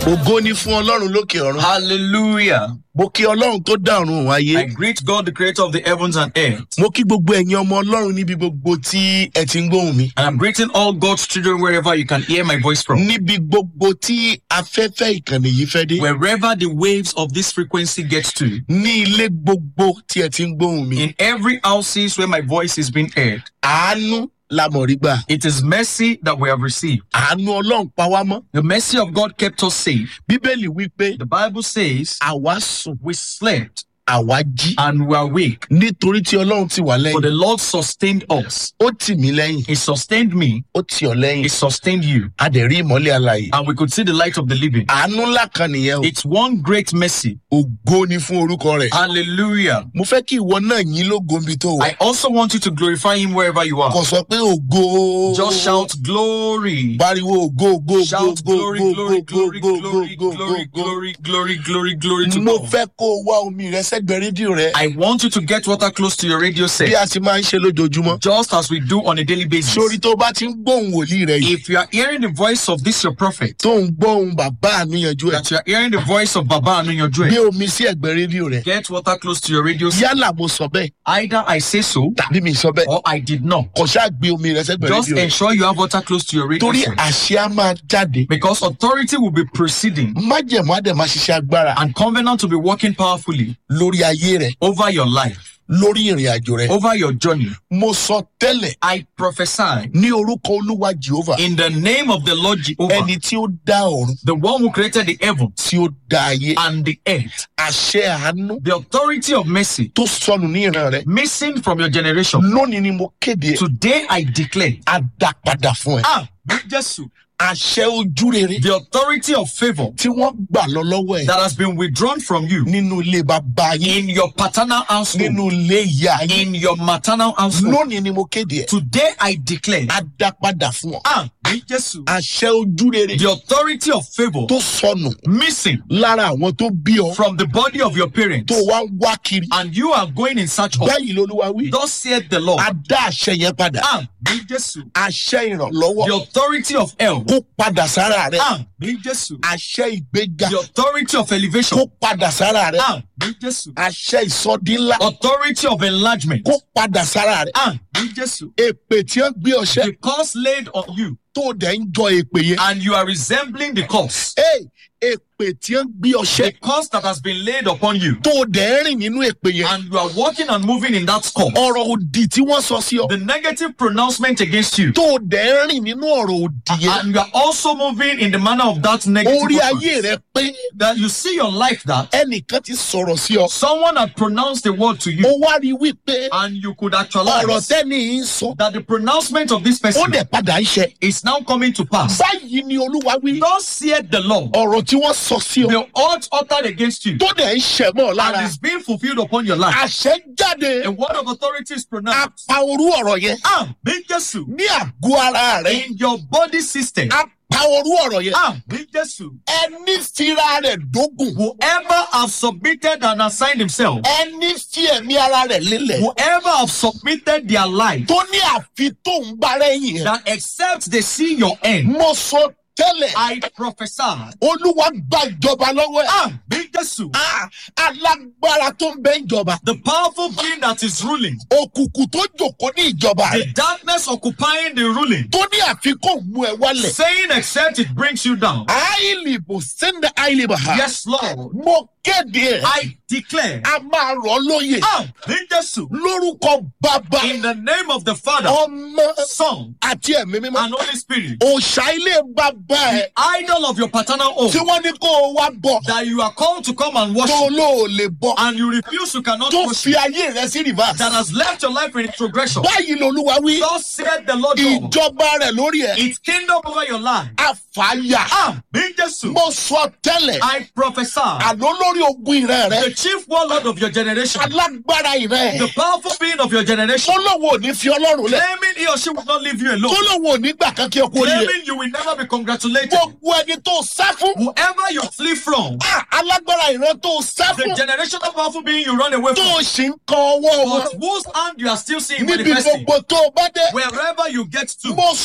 ògo ni fún ọlọ́run lókè ọ̀run Hallelujah. mo kí ọlọ́run tó dá ọ̀run òun ayé I greet God, the creator of the heavens and earth. mo kí gbogbo ẹ̀yin ọmọ ọlọ́run níbi gbogbo tí ẹ ti ń gbóhùn mi And I'm greeting all God's children wherever you can hear my voice from. níbi gbogbo tí afẹ́fẹ́ ìkànnì yìí fẹ́ dé Wherever the waves of this frequency gets to. ní ilé gbogbo tí ẹ ti ń gbóhùn mi In every houses where my voice is being heard. àánú la mọ̀ rí gbà It is mercy that we have received. àánú ọlọ́run pa wá mọ́ The mercy of God kept us safe. bíbélì wí pé The Bible says àwa sùn we slept àwa jí and we are awake. nítorí tí ọlọ́run ti wà For lẹ́yìn the Lord sustained us. ó tì mí lẹ́yìn He sustained me. ó tì ọ́ lẹ́yìn He sustained you. a dẹ̀ rí ìmọ́lẹ̀ alàyè And we could see the light of the living. àánú ńlá kan nìyẹn o It's one great mercy. ògo ni fún orúkọ rẹ̀ Hallelujah. mo fẹ́ kí ìwọ náà yín lógo níbi tó wà I also want you to glorify him wherever you are. kò sọ pé ògo Just shout glory. pariwo ògo ògo ògo Shout ògo glory, ògo glory, ògo glory, ògo glory, ògo glory, ògo glory, glory, glory, glory to mo God. fẹ́ kó o wá omi rẹ sẹ́gbẹ̀ẹ́ rédíò rẹ I want you to get water close to your radio bí set, a ti máa ń ṣe lójoojúmọ́ just as we do on a daily basis. sórí tó bá ti ń gbóhùn wòlíì rẹ yìí If you are hearing the voice of this your prophet, tó ń gbóhùn bàbá àníyànjú ẹ that you are hearing the voice of Baba gbé Anunyojue, omi sí ẹ̀gbẹ́ rédíò rẹ get water close to your radio set. yálà mo sọ bẹ́ẹ̀ Either I say so tàbí mi sọ bẹ́ẹ̀ or I did not. kò ṣáà gbé omi rẹ sẹ́gbẹ̀ẹ́ Just rédíò rẹ ensure you have water close to your radio torí set. àṣẹ á máa jáde Because authority will be proceeding májẹ̀mú á dẹ̀ máa ṣiṣẹ́ agbára and covenant will be working powerfully lórí ayé rẹ over your life, lórí ìrìn àjò rẹ over your journey. mo sọ tẹ́lẹ̀ I prophesy ní orúkọ olúwa jehovah in the name of the Lord Jehovah, ẹni tí ó dá ọ̀run the one who created the heavens tí ó dá ayé and the earth, àṣẹ àánú the authority of mercy tó sọnù ní ìran rẹ missing from your generation. lónìí ni mo kéde ẹ, Today I declare, á dá padà fún ẹ ah, Jesus, àṣẹ ojú rere the authority of favor tí wọ́n gbà lọ lọ́wọ́ ẹ that has been withdrawn from you nínú ilé bàbá yín in your paternal household, nínú ilé ìyá yín in your maternal household. lónìí ni mo kéde ẹ Today I declare, á dá padà fún ọ ah, Jesus, àṣẹ ojú rere the authority of favor tó sọnù missing lára àwọn tó bí ọ from the body of your parents, tó wá ń wá kiri and you are going in search of. báyìí lolúwa wí Thus saith the Lord. á dá àṣẹ yẹn padà Ah, mi Jesu. àṣẹ ìrànlọ́wọ́ The authority of help. kó padà sára rẹ Ah, mi Jesu. àṣẹ ìgbéga The authority of elevation. kó padà sára rẹ Ah, mi Jesu. àṣẹ ìsọdínlá Authority of enlargement. kó padà sára rẹ Ah, mi Jesu. èpè tí ó gbé ọṣẹ The curse laid on you, tó dẹ̀ ń jọ èpè yẹn and you are resembling the curse. Hey, èpè tí ó gbé The ọṣẹ curse that has been laid upon you, tó dẹ̀ ń rìn nínú èpè yẹn and you are walking and moving in that curse. ọ̀rọ̀ òdì tí wọ́n sọ sí ọ The negative pronouncement against you, tó dẹ̀ ń rìn nínú ọ̀rọ̀ òdì yẹn and you are also moving in the manner of that negative orí ayé utterance. rẹ pé that you see your life that ẹnìkan ti sọ̀rọ̀ sí ọ someone had pronounced the word to ó you, wá rí wípé and you could ọ̀rọ̀ actualize tẹ́ni yìí ń sọ that the pronouncement of this ó person dẹ̀ padà ń ṣe is now coming to pass. báyìí ni olúwa wí Thus saith the Lord, ọ̀rọ̀ tí wọ́n sọ sí ọ the oath uttered against you tó dẹ̀ ń ṣẹ̀ mọ́ ọ lára and is being fulfilled upon your life. àṣẹ jáde A word of authority is pronounced. apá orú ọ̀rọ̀ yẹn Ah, be Jesus. ní àgọ́ ara rẹ In your body system. apá orú ọ̀rọ̀ yẹn Ah, be Jesus. ẹni fira rẹ̀ dógùn Whoever have submitted and assigned himself, ẹni fi ẹ̀mí ara rẹ̀ lélẹ̀ whoever have submitted their life, tó ní àfi tó ń bá rẹ́yìn ẹ̀ that except they see your end, mo sọ tẹ́lẹ̀ I prophesy. olúwa gba ìjọba lọ́wọ́ ẹ̀ Ah, be Jesus. Ah, alágbára tó ń bẹ ìjọba The powerful being that is ruling, òkùnkùn tó jòkó ní ìjọba the rẹ̀ darkness occupying the ruling, tó ní àfikún mú ẹ wálẹ̀ saying except it brings you down. àìlìbò sẹ́ndẹ̀ àìlìbò ha Yes, Lord. mo kéde ẹ̀ I declare. a máa rọ̀ ọ́ lóye Ah, be Jesus. lórúkọ bàbá In the name of the Father, ọmọ Son, àti ẹ̀mí mímọ́ and Holy Spirit, òòṣà ilé bàbá ẹ̀ idol of your paternal home, tí wọ́n ní kó o wá bọ̀ that you are called to come and tó worship, lóò lè bọ̀ and you refuse, you cannot tó worship, fi ayé rẹ sí rìvásì. that has left your life in progression. báyìí lolúwa wí Thus said the Lord God, ìjọba rẹ̀ lórí ẹ̀ its kingdom over your life. àfàyà Ah, be Jesus. mo sọ tẹ́lẹ̀ I prophesy. àlọ́ lórí ogun ìran rẹ̀ The chief warlord of your generation, alágbára ìran the ẹ̀ powerful being of your generation, tó lóun ò ní fi ọlọ́run lẹ̀ claiming he or she will not leave you tó alone, lóun ò ní gbà kan kí ẹ kú oríire claiming you will never be congratulated. gbogbo ẹni tó sá fún Whoever you flee from, ah, alágbára ìran tó sá the fún generational powerful being you run away tó from, sì ń kan ọwọ́ wọn but whose hand you are still seeing níbi manifesting, gbogbo tó o bá dé wherever you get to, mo sọ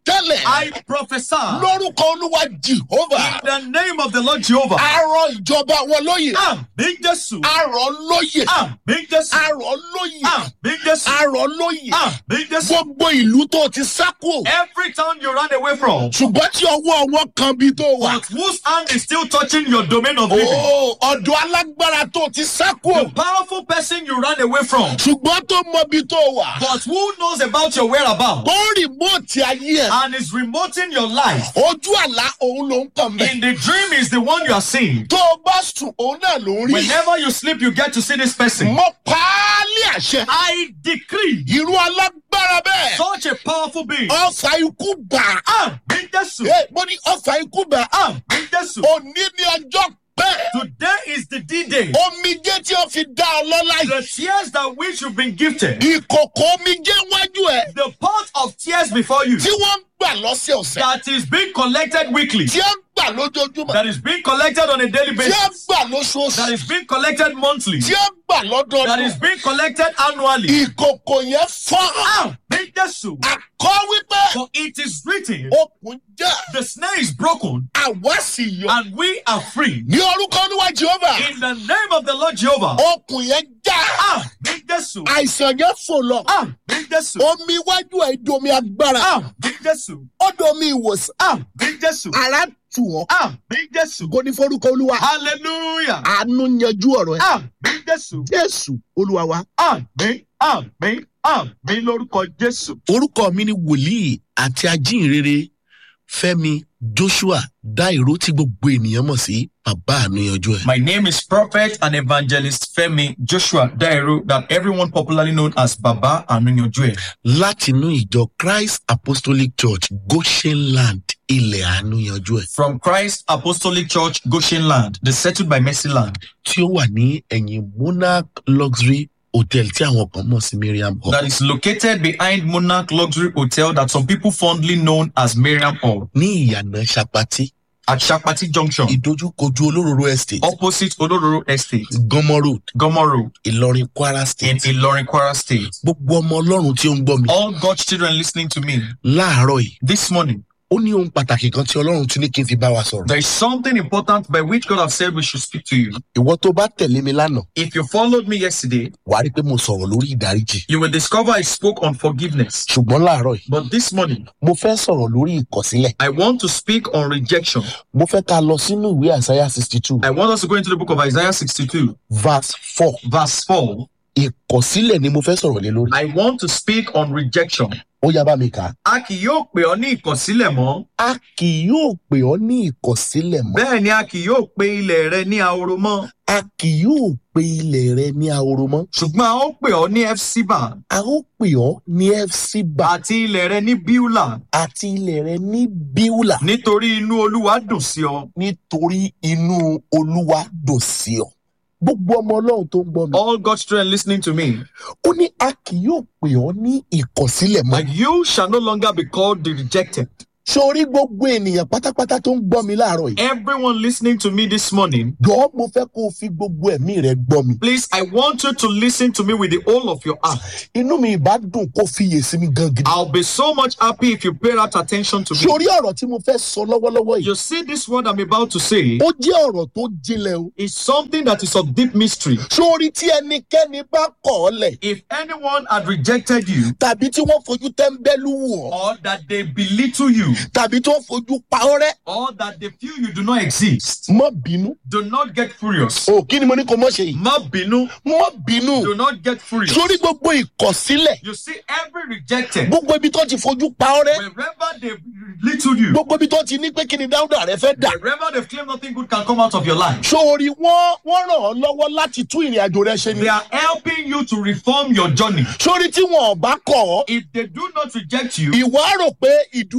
tẹ́lẹ̀ I prophesy lórúkọ olúwa jehova in the name of the Lord Jehovah. arọ ìjọba wọn lóye Àmì Jésù. arọ lóye Àmì Jésù. arọ lóye Àmì Jésù. arọ lóye Àmì Jésù. gbogbo ìlú tó ti sá kúrò Every town you ran away from, ṣùgbọ́n tí ọwọ́ wọn kan bí tó wà but whose hand is still touching your domain of living? ó ọ̀dọ̀ alágbára tó ti sá The kúrò powerful person you ran away from, ṣùgbọ́n tó mọ bí tó wà but who knows about your whereabouts ó rìmọ́ọ̀tì ayé ẹ̀ and is remoting your life. ojú àlá òun ló ń kàn mẹ́ In the dream is the one you are seeing. tó o bá sùn òun náà ló ń rí Whenever you sleep, you get to see this person. mọ páálí àṣẹ I decree irú alágbára bẹ́ẹ̀ such a powerful being. ọfà ikú bà á Àmì Jésù. Ẹ, mo ní ọfà ikú bà á Àmì Jésù. òní ní ọjọ́ pẹ́ Today is the D-Day. omijé tí ó fi dá ọ lọ́lá The yìí tears that which you've been gifted, ìkòkò omijé wájú ẹ̀ the pot of tears before you tí wọ́n ń gbà lọ́sẹ̀ ọ̀sẹ̀ that is being collected weekly, tí ó ń gbà lójoojúmọ́ that is being collected on a daily tí ó ń basis, gbà that lóṣooṣù is being collected monthly, tí ó ń gbà that lọ́dọọdún is being collected annually. ìkòkò yẹn fọ́ Àmì Jésù. àkọ́ wípé For it is written, okùn já the snare is broken àwa sì yọ and we are free. ní orúkọ olúwa jehova In the name of the Lord Jehovah. okùn yẹn já Àmì Jésù. àìsàn yẹn fò lọ Àmì Jésù. omi iwájú ẹ̀ domi agbára Àmì Jésù. ó domi ìwòsàn Àmì Jésù. ara tù wọ́n Àmì Jésù. kò ní forúkọ olúwa Hallelujah. àánú yanjú ọ̀rọ̀ ẹ̀ Àmì Jésù. jésù olúwa wa. Àmì àmì àmì lórúkọ Jésù. orúkọ mi ni wòlíì àti ajínrere fẹmi joshua dairo tí gbogbo ènìyàn mọ̀ sí bàbá àníyànjú ẹ̀. My name is Prophet and Evangelist Femi Joshua Dairo, that everyone popularly known as Baba Anunyojue. látinú ìjọ christ apostolic church goshen land ilẹ̀ àníyànjú ẹ̀ From Christ Apostolic Church, Goshen Land, the settled by Mercy Land, tí ó wà ní ẹ̀yìn monarch luxury hotel tí àwọn kan mọ̀ sí miriam hall that is located behind Monarch Luxury Hotel, that some people fondly known as Miriam Hall, ní ìyànà sapati at Shakpati Junction, ìdojúkojú olóróró estate opposite Odororo Estate, gọmọ road Gomo Road, ìlọrin kwara in state Ilorin, Kwara State. gbogbo ọmọ ọlọ́run tí ó ń gbọ́ mi All God's children listening to me láàárọ̀ yìí this morning, ó ní ohun pàtàkì kan tí ọlọ́run tún ní kí n fi bá wa sọ̀rọ̀. there is something important by which God have said we should speak to you. ìwọ tó bá tẹ̀lé mi lánàá If you followed me yesterday, wàá rí i pé mo sọ̀rọ̀ lórí ìdáríjì you will discover I spoke on forgiveness. ṣùgbọ́n láàárọ̀ yìí But this morning, mo fẹ́ sọ̀rọ̀ lórí ìkọ̀sílẹ̀ I want to speak on rejection. mo fẹ́ ká lọ sínú ìwé àsáyà sixty two I want us to go into the book of Isaiah 62, verse four verse 4. ìkọ̀sílẹ̀ ni mo fẹ́ sọ̀rọ̀ lé lórí I want to speak on rejection. ó yá bá mi kà á. A kì yóò pè ọ́ ní ìkọ̀sílẹ̀ mọ́. a kì yóò pè ọ́ ní ìkọ̀sílẹ̀ mọ́ Bẹ́ẹ̀ ni a kì yóò pe ilẹ̀ rẹ ní ahoro mọ́. a kì yóò pe ilẹ̀ rẹ ní ahoro mọ́ Ṣùgbọ́n a ó pè ọ́ ní Efsiba a ó pè ọ́ ní fcba àti ilẹ̀ rẹ ní Bíúlà àti ilẹ̀ rẹ ní bíúlà nítorí inú Olúwa dùn sí ọ. nítorí inú olúwa dùn sí ọ gbogbo ọmọ ọlọ́run tó ń gbọ́ mi All God's children listening to me, ó ní a kì yóò pè ọ́ ní ìkọ̀sílẹ̀ mọ́ and you shall no longer be called the rejected. sórí gbogbo ènìyàn pátápátá tó ń gbọ́ mi láàárọ̀ yìí Everyone listening to me this morning, jọ̀ọ́ mo fẹ́ kó o fi gbogbo ẹ̀mí rẹ gbọ́ mi please, I want you to listen to me with the whole of your heart. inú mi ìbá dùn kó fiyè sí mi gan gidi I'll be so much happy if you pay that attention to me. sórí ọ̀rọ̀ tí mo fẹ́ sọ lọ́wọ́lọ́wọ́ yìí You see, this word I'm about to say ó jẹ́ ọ̀rọ̀ tó jinlẹ̀ o is something that is of deep mystery. sórí tí ẹnikẹ́ni bá kọ̀ ọ́ lẹ̀ If anyone had rejected you, tàbí tí wọ́n fojú tẹ́ńbẹ́lú wù ọ́ or that they belittle you, tàbí tí wọ́n fojú pa ọ́ rẹ́ or that they feel you do not exist, mọ́ bínú do not get furious. o kí ni mo ní kó mọ́ ṣe yìí Ma binu, mọ́ bínú do not get furious. sórí gbogbo ìkọ̀sílẹ̀ You see, every rejected, gbogbo ibi tó ti fojú pa ọ́ rẹ́ wherever they belittle you, gbogbo ibi tó ti ní pé kí ni dáúdà rẹ fẹ́ dà wherever they've claimed nothing good can come out of your life, sórí wọ́n wọ́n ràn ọ́ lọ́wọ́ láti tún ìrìn àjò rẹ ṣe ni they are helping you to reform your journey. sórí tí wọn ò bá kọ̀ ọ́ If they do not reject you, ìwọ á rò pé ìdúró tó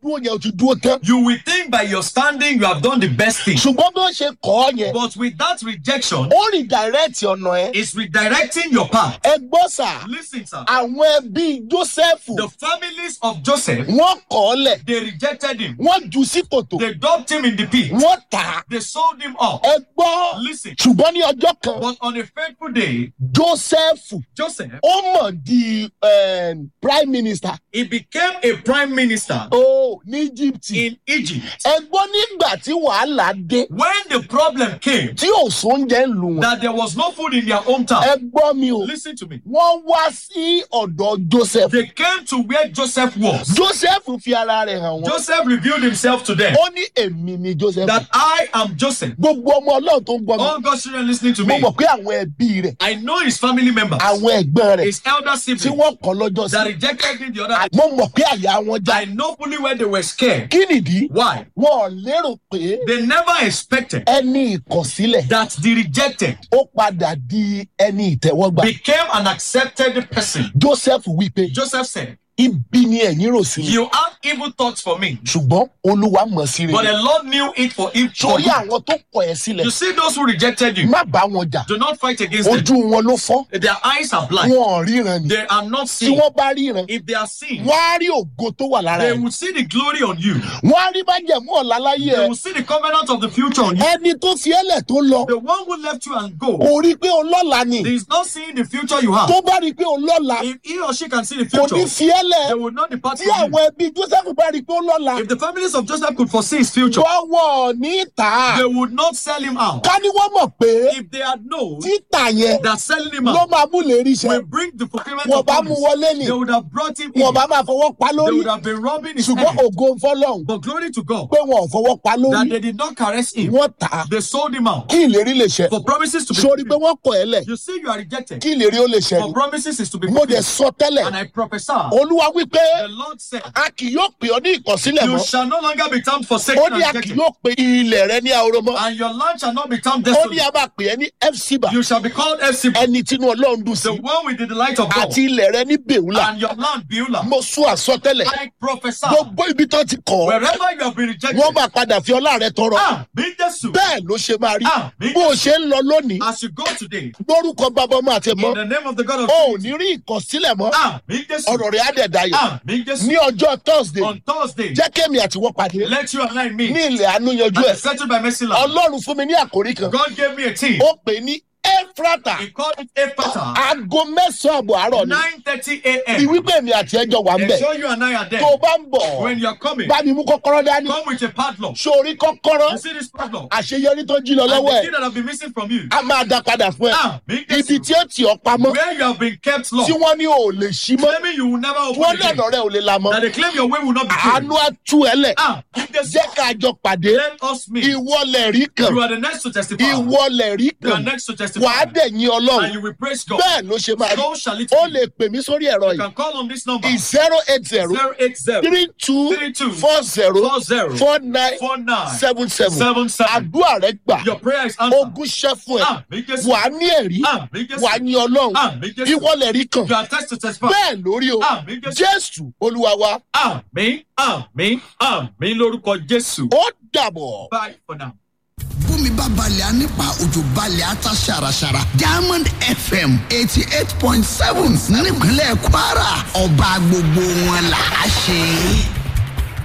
dúró yẹn o ti dúró tán. You will think by your standing you have done the best thing. ṣùgbọ́n bí wọ́n ṣe kọ́ ọ yẹn But with that rejection, ó rìn dàrẹ́ẹ̀tì ọ̀nà ẹ̀. it's redirecting your path. ẹ gbọ́ sà Listen, sir. àwọn ẹbí jósẹ́fù The families of Joseph, wọ́n kọ́ ọ lẹ̀ they rejected him. wọ́n jù sí kòtò They dumped him in the pit. wọ́n tà á. They sold him off. ẹ gbọ́ Listen. ṣùgbọ́n ní ọjọ́ kan But on a fateful day, jósẹ́fù Joseph, ó mọ̀ di eh, prime minister he became a prime minister ó ní egypt in Egypt. ẹ gbọ́ nígbà tí wàhálà dé When the problem came tí ò sóúnjẹ ń lù wọn that there was no food in their hometown, ẹ gbọ́ mi o listen to me. wọ́n wá sí ọ̀dọ̀ joseph They came to where Joseph was. joseph fi ara rẹ̀ hàn wọ́n Joseph revealed himself to them ó ní èmi ni joseph that I am Joseph. gbogbo ọmọ ọlọ́run tó ń gbọ́ mi All God's children listening to mo me, mọ̀ pé àwọn ẹbí rẹ̀ I know his family members, àwọn ẹ̀gbọ́n rẹ̀ his elder tí siblings wọ́n kọ́ lọ́jọ́ that sí rejected him the other day. mo mọ̀ pé àyà wọn já I know fully where they were scared. kí nìdí Why? wọn ò lérò pé They never expected ẹni ìkọ̀sílẹ̀ that the rejected ó padà di ẹni ìtẹ́wọ́gbà became an accepted person. joseph wípé Joseph said, ibi ni ẹ̀yin rò sí mi You have evil thoughts for me, ṣùgbọ́n olúwa mọ̀ sí but rere the Lord knew it for evil. torí àwọn tó kọ̀ ẹ́ sílẹ̀ You see those who rejected you, má bá wọn jà do not fight against them. ojú wọn ló fọ́ Their eyes are blind. wọn ò ríran ni They are not tí seeing. wọ́n bá ríran If they are seeing, wọ́n á rí ògo tó wà lára they ẹ̀ will see the glory on you. wọ́n á rí májẹ̀mú ọ̀la láyé They ẹ̀ will see the covenant of the future on you. ẹni tó fi ẹlẹ̀ tó lọ The one who left you and go kò rí pé ọlọ́la ni is not seeing the future you have. tó bá rí pé ọlọ́la If he or she can see the kò ní future, fi ẹlẹ̀ they will not depart tí from you. àwọn ẹbí joseph bá rí pé ọlọ́la If the families of Joseph could foresee his future, wọ́wọ́ ní tà á they would not sell him out. ká ní wọ́n mọ̀ pé If they had known títà yẹn that selling him ló out máa mú lè rí iṣẹ́ will bring the fulfillment wọ́n of bá mú promise, wọlé ni they would have brought him in. wọ́n bá máa fọwọ́ pa They lórí would have been robbing his ṣùgbọ́n head. ògo fọlọ́hún But glory to God pé wọn ò fọwọ́ pa that lórí they did not caress him. wọ́n tà á They sold him out kí ìlérí lè ṣẹ for promises to be sórí pé fulfilled. wọ́n kọ̀ ẹ́ lẹ̀ You see, you are rejected kí ìlérí ó lè ṣẹ for ni promises is to be mo dẹ̀ fulfilled. sọ tẹ́lẹ̀ And I prophesy, olúwa wípé the Lord said, a kì yóò pè ọ́ ní ìkọ̀sílẹ̀ You mọ́ shall no longer be termed ó forsaken ní a and kì rejected, yóò pe ilẹ̀ rẹ ní ahoro mọ́ and your land shall not be termed ó ní desolate. a máa pè ẹ́ ní fcba You shall be called Epsiba, ẹni tínú ọlọ́run dùn sí the one with the delight of God, àti ilẹ̀ rẹ ní bèwúlà and your land Beulah. mo sún àsọtẹ́lẹ̀ I prophesy, gbogbo ibi tó ti kọ̀ ọ́ wherever you have been rejected, wọ́n máa padà fi ọlá rẹ tọrọ ah, be Jesus. bẹ́ẹ̀ ló ṣe máa rí Ah, me bó o ṣe ń lọ lónìí As you go today, lórúkọ bàbá ọmọ àti ẹ̀mọ́ in the name of the God of o ò Trinity, ní rí ìkọ̀sílẹ̀ mọ́ ah, me Jesus. ọ̀rọ̀ rẹ̀ á dẹ̀ dayọ̀ Ah, me Jesus. ní ọjọ́ thursday On Thursday, jẹ́ kémi àti wọ́n pàdé let you and I meet. ní ilẹ̀ àánú yanjú And ẹ̀ it's settled by mercy land. ọlọ́run fún mi ní àkórí kan God gave me a team. ó pè ní efrata He called it Ephata. aago mẹ́sàn-án àbọ̀ àárọ̀ ni 9:30 bí a.m. wípé èmi àti ẹjọ́ wà ń bẹ̀ Ensure you and I are tó o there. bá ń bọ̀ When you are coming, bá mi mú kọ́kọ́rọ́ dání come with a padlock. sórí kọ́kọ́rọ́ You see this padlock? àṣeyọrí tó jí lọ And lọ́wọ́ the ẹ̀ key that have been missing from you. a máa dá padà fún ẹ Ah, me ibi Jesus. tí ó tì ọ́ pamọ́ Where you have been kept tí locked. wọ́n ní o ò lè ṣí mọ́ Claiming you will never tí open wọ́n ní again. ọ̀nà rẹ̀ ò lè la mọ́ That they claim your way will not be true. àánú á tú ẹ lẹ̀ Ah, me Jesus. jẹ́ ká jọ pàdé Let us meet. ìwọlẹ̀ rí kan You are the next to testify. ìwọlẹ̀ rí You are kan next to wàá testify. dẹ̀ yín And ọlọ́run you will praise God. bẹ́ẹ̀ ló ṣe máa rí So shall it ó be. lè pè mí sórí ẹ̀rọ You yìí can call on this number. zero eight zero 080 three two 32 four zero 40 four nine 49 seven seven 77. àdúrà rẹ gbà Your prayer is answered. ogún ṣẹ́ fún ẹ Ah, me Jesus. wàá ní ẹ̀rí Ah, me Jesus. wàá ní ọlọ́run Ah, me Jesus. ìwọlẹ̀ rí kan You are test to testify. bẹ́ẹ̀ lórí o Ah, me Jesus. jésù olúwa wa Àmín, àmín, àmín lórúkọ Jésù. ó dàbọ̀. Bye for now. bómi bá balẹ̀ á nípa òjò balẹ̀ á ta ṣàràṣàrà diamond fm eighty eight point seven nípínlẹ̀ kwara ọba gbogbo wọn là á ṣe.